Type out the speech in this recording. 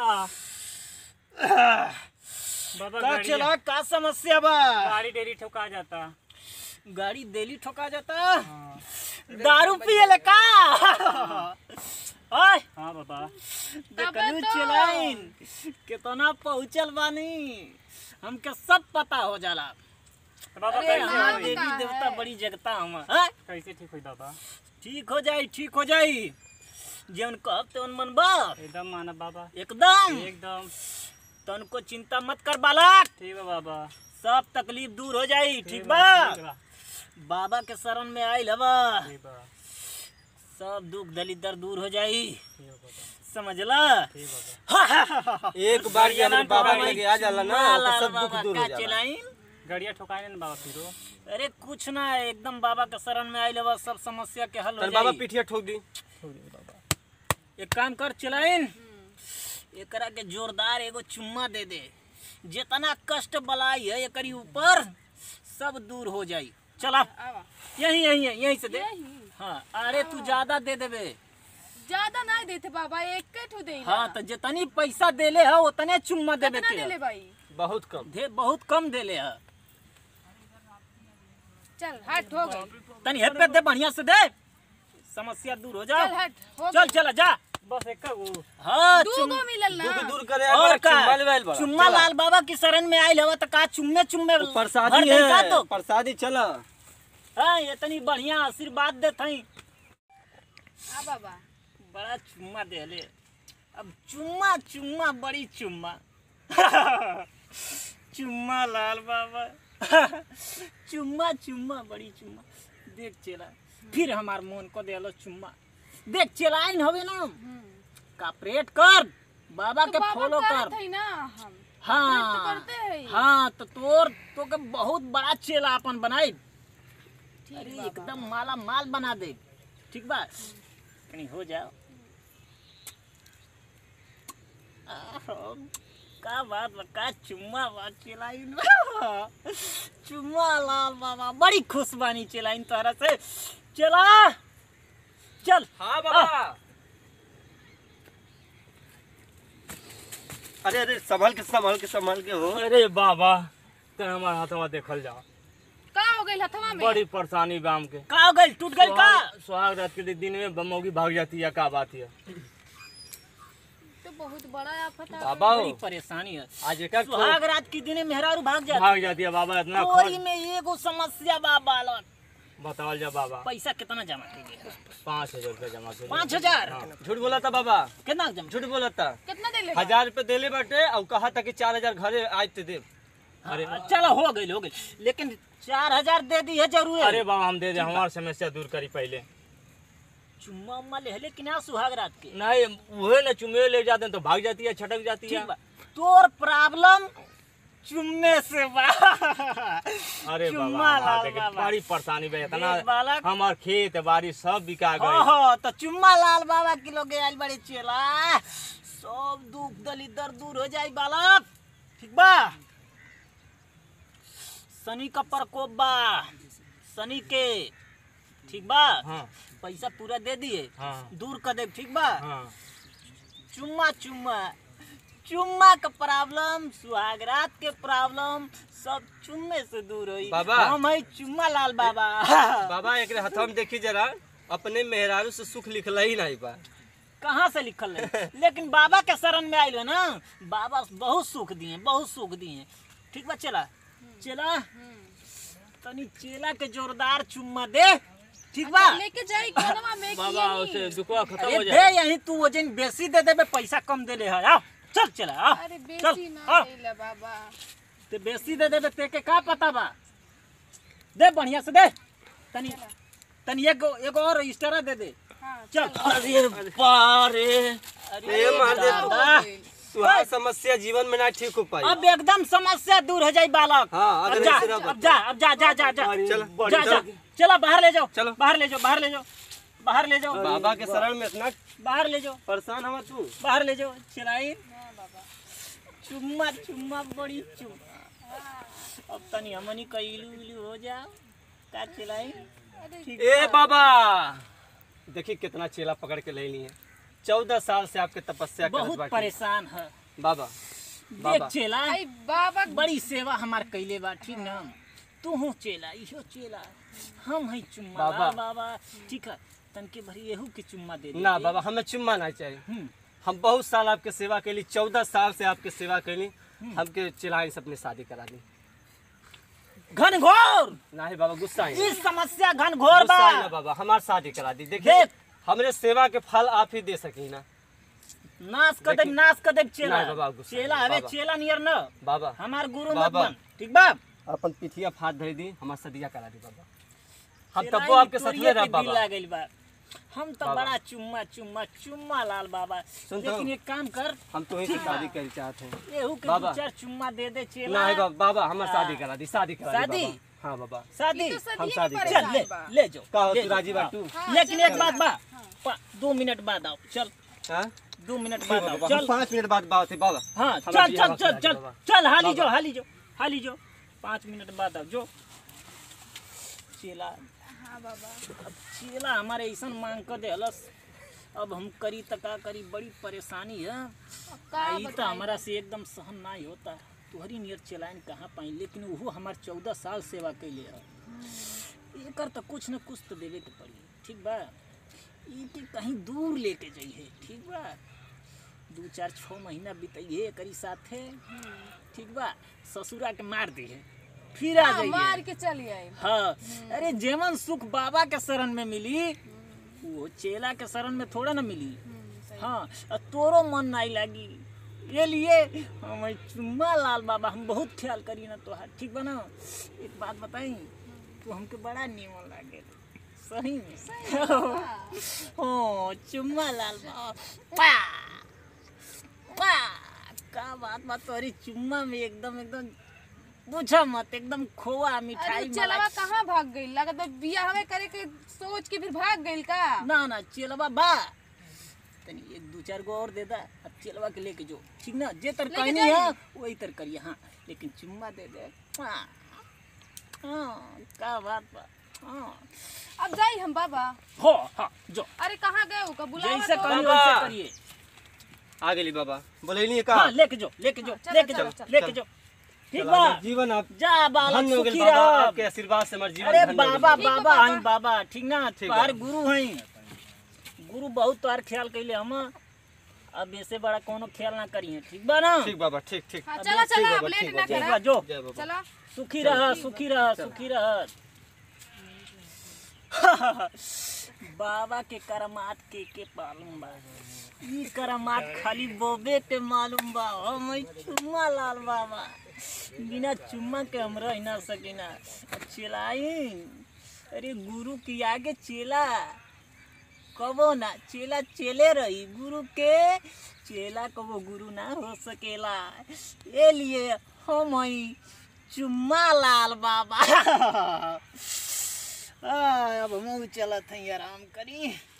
बाबा का गाड़ी चला का समस्या बा गाड़ी डेली ठोका जाता गाड़ी डेली ठोका जाता हाँ दारू पिए का ओए हाँ बाबा देखलू चलाइन कितना पहुंचल बानी हमके सब पता हो जाला तो बाबा अरे कैसे हाँ होई? देवी देवता बड़ी जगता हम हैं? कैसे ठीक हुई बाबा ठीक हो जाई ठीक हो जाई जौन कहब तेवन मन बा एकदम मानब बाबा एकदम एकदम तनको चिंता मत कर बालक ठीक है बाबा सब तकलीफ दूर हो जाई ठीक बा ठीक बा बाबा के शरण में आइल हवा ठीक बा सब दुख दलिदर दूर हो जाई ठीक है बाबा समझला ठीक बाबा एक बार ये हमारे बाबा के लगे आ जाला ना तो सब दुख दूर हो जाला चलाइन गाड़िया ठोकाए ना बाबा फिरो अरे कुछ ना एकदम बाबा के शरण में आइल हवा सब समस्या के हल हो तन बाबा जाई पीठिया ठोक दी छोड़ दे बाबा एक काम कर चलाइन एकरा के जोरदार एगो चुम्मा दे दे जितना कष्ट बलाई है एकरी ऊपर सब दूर हो जाई चला आवा यही यही यहीं से दे यही हाँ अरे तू ज्यादा दे देबे ज्यादा नहीं देते बाबा एक ठो दे हाँ तो जितनी पैसा देले है उतने चुम्मा देबे कितना के देले है। भाई बहुत कम दे बहुत कम देले है चल हट हो गई तनी हेपे दे बढ़िया से दे समस्या दूर हो चल जाओ हट हो चल चल जा बस एक का वो हाँ दू चुम- गो मिलल ना दुख दूर करे और का चुम्मा लेवल बड़ा चुम्मा लाल बाबा की शरण में आइल हवा तो का चुम्मे चुम्मे भर प्रसादी दे का है तो प्रसादी चला हाँ इतनी बढ़िया आशीर्वाद देत हई आ बाबा बड़ा चुम्मा देले अब चुम्मा चुम्मा बड़ी चुम्मा चुम्मा लाल बाबा चुम्मा चुम्मा बड़ी चुम्मा देख चला फिर हमार मन को देलो चुम्मा देख चलाइन हवे ना कापरेट कर बाबा तो के बाबा फॉलो कर करत हई ना हम हाँ तो करते हई हाँ तो तोर तो के बहुत बड़ा चेला अपन बनाई ठीक अरे बाबा। एकदम माला माल बना दे ठीक बा कहीं हो जाओ आहो, का बात बा का चुम्मा बा चिल्लाइन चुम्मा लाल बाबा बड़ी खुश बानी चिल्लाइन तोहरा से चला चल हाँ बाबा अरे अरे संभाल के संभाल के संभाल के हो अरे बाबा ते हमारा हाथवा देखल जाओ का हो गई हथवा में बड़ी परेशानी बाम के का हो गई टूट गई का सुहाग- सुहाग रात के दिन में बमौगी भाग जाती है का बात है तो बहुत बड़ा आफत है बाबा बड़ी हो परेशानी है आज एक सुहाग रात की दिने मेहरारू भाग जाती भाग जाती है बाबा इतना तोरी खर्च में एगो समस्या बा बालक बताओ जा बाबा पैसा कितना जमा कीजिए पाँच हजार रुपया जमा कर पाँच हजार झूठ बोला था बाबा कितना जमा झूठ बोला था कितना देले बा? हजार रुपए देले बाटे और कहा था कि चार हजार घरे आज ते दे अरे चलो हो गई हो गई लेकिन चार हजार दे दी है जरूर अरे बाबा हम दे दे हमारी समस्या दूर करी पहले चुम्मा उम्मा ले ले कि ना सुहाग रात के नहीं वही ना चुमे ले जाते हैं तो भाग जाती है छटक जाती है ठीक बा तोर प्रॉब्लम चुम्मे से बा अरे चुम्मा बाबा लाल हमारे देखे बाबा। बड़ी परेशानी बा इतना देख बालक। हमार खेत बाड़ी सब बिका हो गए हो तो चुम्मा लाल बाबा की लोग आइल बड़े चेला सब दुख दलिदर दूर हो जाई बालक ठीक बा शनि का प्रकोप बा शनि के ठीक बा हाँ पैसा पूरा दे दिए हाँ दूर कर दे ठीक बा हाँ चुम्मा चुम्मा चुम्मा का प्रॉब्लम सुहागरात के प्रॉब्लम सब चुम्मे से दूर होई बाबा। हम है चुम्मा लाल बाबा बाबा एक हथवा में देखी जरा अपने मेहरारू से सुख लिखला ही नहीं बा कहाँ से लिखल है लेकिन बाबा के शरण में आइल है ना बाबा बहुत सुख दिए बहुत सुख दिए ठीक बा चला चला तनी चेला के जोरदार चुम्मा दे ठीक बा लेके जाई कोनवा में बाबा कि उसे यही? दुखवा खत्म अरे हो दे जाए यही तू वजन बेसी दे देबे पैसा कम दे ले है आओ चल चला आओ अरे चल बेसी ना आओ देला बाबा ते बेसी दे देबे ते के का पता बा दे बढ़िया से दे तनी तनी एगो एगो और रजिस्टर दे दे हाँ चल अरे बारे अरे ए मार दे दादा। तुहार समस्या जीवन में ना ठीक हो पाई अब एकदम समस्या दूर हो जाई बालक हाँ, अब अगर जा ऐसे ना अब जा अब जा जा जा जा चल जा जा चलो बाहर ले जाओ चलो। बाहर ले जाओ बाहर ले जाओ बाहर ले जाओ बाबा के शरण में इतना बाहर ले जाओ परेशान हवा तू बाहर ले जाओ चिल्लाई हाँ बाबा चुम्मा चुम्मा बड़ी चुम्मा अब तनी हमनी का इलू इलू हो जाओ का चिल्लाई अरे ठीक ए बाबा देखी कितना चेला पकड़ के ले ली है चौदह साल से आपके तपस्या करत बहुत बाटी परेशान है बाबा देख बाबा चेला आई बाबा बड़ी सेवा हमार कैले बा ठीक ना तू हूँ चेला इहो चेला हम है चुम्मा बाबा। लाल बाबा ठीक है तनके भरी एहू के चुम्मा दे ना दे बाबा हमें चुम्मा नहीं चाहिए हम्म, हम बहुत साल आपके सेवा कैली चौदह साल से आपके सेवा कैली हमके चिल्लाई से अपनी शादी करा दी घनघोर नहीं बाबा गुस्सा ही इस समस्या घनघोर बा गुस्सा ही ना बाबा हमार शादी करा दी देखिए देख। हमरे सेवा के फल आप ही दे सकी ना नाश कर दे देखी- नाश कर दे चेला नहीं बाबा, गुस्सा चेला नहीं, हवे बाबा। चेला नियर न बाबा हमार गुरु मत बाबा। बन ठीक बा अपन पिठिया फाट धरी दी हमार सदिया करा दी बाबा हम चेला तबो ही आपके साथ तोरिए में के रह दिल बाबा लागल बा हम तो बाबा। बड़ा चुम्मा चुम्मा चुम्मा लाल बाबा सुन तो। लेकिन एक काम कर हम तो ही से शादी कर चाहते हैं एहू के बाबा। दो चार चुम्मा दे दे चेला नहीं बाबा बाबा हमार हाँ। शादी करा दी शादी करा दी शादी? बाबा। हाँ बाबा शादी ई तो हम सदिये शादी के करें। चल ले परेशान बा ले जाओ का हो ले तू जाओ, राजी हाँ। बाटू हाँ, लेकिन चल एक बात बाबा। बा पा- दो मिनट बाद आओ चल हाँ दो मिनट ठीक बाद है आओ बाबा हम चल पाँच मिनट बाद बात है बाबा हाँ हमारा चल बियाह चल वक्त चल लगे चल बाबा। चल हाली बाबा। जो हाली जो हाली जो पाँच मिनट बाद आओ जो चेला हाँ बाबा अब चेला हमारे ऐसा मांग कर देहलस अब हम करी त का करी बड़ी परेशानी है अब का आई तो बताई? हमारा से एकदम सहन नहीं होता तुहरी नियर चलाइन कहाँ पाई लेकिन वो हमार चौदह साल सेवा कैले है एकर तो कुछ न कुछ तो देवे के पड़ी ठीक बा ई के कहीं दूर लेके जाइए ठीक बा दू चार छः महीना बिताइए एकरी साथे ठीक बा ससुरा के मार दिए फिर आ हाँ, मार जाइए के चली आई हाँ अरे जेमन सुख बाबा के शरण में मिली वो चेला के शरण में थोड़ा ना मिली हाँ और तोरो मन नहीं लगी ये लिए हम चुम्मा लाल बाबा हम बहुत ख्याल करी ना तोहार ठीक बा ना एक बात बताई तू हमके बड़ा नीमन लागे सही में हाँ चुम्मा लाल बाबा पा पा का बात बात तोरी चुम्मा में एकदम एकदम पूछो मत एकदम खोआ अरे मिठाई चलवा मलाई कहाँ भाग गई लगत बा बिया हवे करे के सोच के फिर भाग गई का ना ना चेलवा बा तनी एक दो चार गो और दे दा अब चेलवा के लेके जो ठीक ना जे तर लेके कहनी जाई। है वही तर करिए हाँ लेकिन चुम्मा दे दे हाँ हाँ का बात बा हाँ अब जाई हम बाबा हो हाँ जो अरे कहाँ गए हो का बुलावा जैसे तो कहनी बाबा। वैसे करिए आ गेली बाबा बोले का हाँ लेके जो लेके जो चलो, लेके चलो, जो चलो, लेके जो ठीक चला, बा हमार जीवन आप जा बालक धन्य हो गेल सुखी बाबा रह आपके आशीर्वाद से हमार जीवन अरे धन्य हो गेल। बाबा ठीक है, बाबा बाबा। हैं बाबा ठीक ना ठीक तुम्हारे बा। गुरु हैं गुरु बहुत तोहार ख्याल कैले हम अब ऐसे बड़ा कोनो ख्याल ना करिए ठीक बा ना ठीक बाबा ठीक ठीक हाँ अब चला ठीक चला बाबा, अब लेट ठीक ना बाबा। ठीक करा बा जो जय बाबा चला सुखी रह सुखी रह सुखी रह बाबा के करमात के के मालूम बा ई करमात खाली बोबे के मालूम बा हम ई चुम्मा लाल बाबा बिना चुम्मा के हम रह ना सकिना अब चेलाई अरे गुरु के आगे चेला कबो ना चेला चेले रही गुरु के चेला कबो गुरु ना हो सकेला ये लिए हम हई चुम्मा लाल बाबा आ, अब हम चलत हई आराम करी